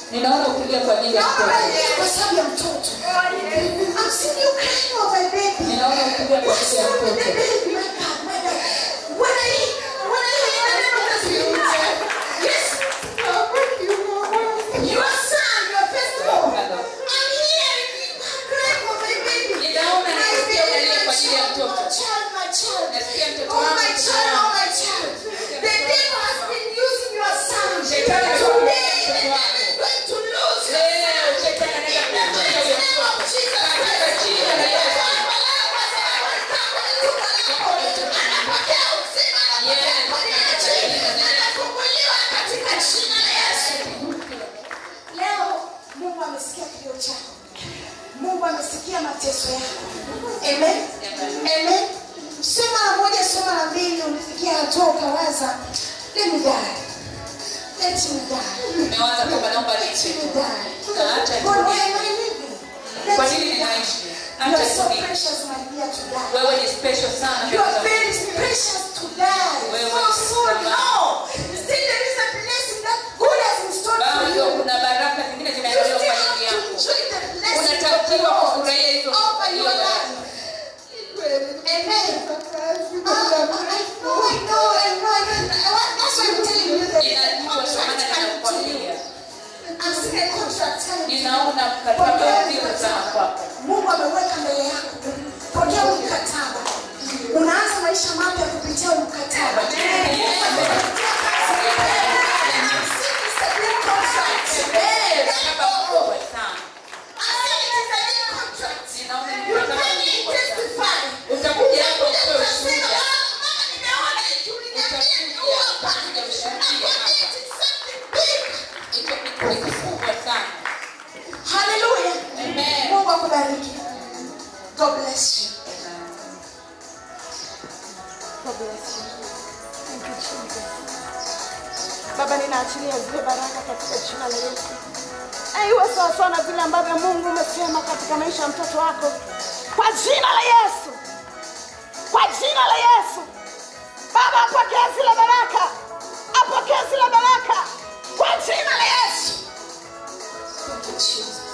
ninaona ukilia kwa ajili ya Naomba mtoto ulie kwa sababu ya mtoto. I'm seeing you crying over a baby. ninaona ukilia kwa What's ajili ya wrong with the mtoto baby? My God, my God. When I when I hear the name of the Spirit, yes, your son, your firstborn. I'm hearing you crying over a baby. Ninaona My nasikia baby, unalia my kwa ajili ya child, mtoto. my child, my child. Nasikia mtoto Oh wangu, my mtoto child, wangu. oh my child. The devil has been using your son. Shetani Today, amekuwa the mtoto devil wako. is going to lose your leo shetani anaenda kumtia huyo mtoto katika jina la Yesu Leo Mungu amesikia kilio chako. Mungu amesikia mateso yako. Amen. Amen. Sio mara moja, sio mara mbili ulifikia hatua ukawaza, let me die. Let me die. Nimewaza kwamba naomba nife Let me tu. die. Na acha God, why nife. am I living? Let Kwa me nini die. ninaishi? You Acha are so nife. precious, my dear, to die. Wewe ni special sana You are mbele za very precious to die. Wewe So ni soon, thamani. no. Still there is a blessing that God has in store for Bado you. kuna baraka zingine You zinaendelea still kwa ajili have to yako. enjoy the blessing of the Unatakiwa Lord kufurahia hizo over your hiyo life. Amen. Ah, I know, I know, I know, I know. That's why I'm telling you that Ninajua ndio maana contract coming to you. ninakwambia. I'm seeing a contract coming to you. Ninaona mkataba wa pili sana kwako. Mungu ameweka mbele yako. Pokea huu mkataba. Unaanza maisha mapya kupitia huu mkataba. Mungu amekupatia kazi. I'm seeing it's a new contract. Mkataba mkubwa sana. I'm seeing it's a new contract. Ninaona ni You mkataba can mkubwa sana. testify. Utakuja hapo Utakuja utoe utasema, ushuhuda. "Ah, mama, nimeona hicho, uliniambia Utakuja, ni hapa." utakuja ushuhudie Nakwambia hapa. it's something big. Hicho kitu ni kikubwa sana. Hallelujah. Amen. Mungu akubariki. God bless you. God bless you. Thank you, Jesus. Baba, ninaachilia zile baraka katika jina la Yesu. Na iwe sawasawa na vile ambavyo Mungu umesema katika maisha ya mtoto wako, kwa jina la Yesu, kwa jina la Yesu. Baba, apokee zile baraka, apokee zile baraka kwa jina la Yesu. Thank you, Jesus.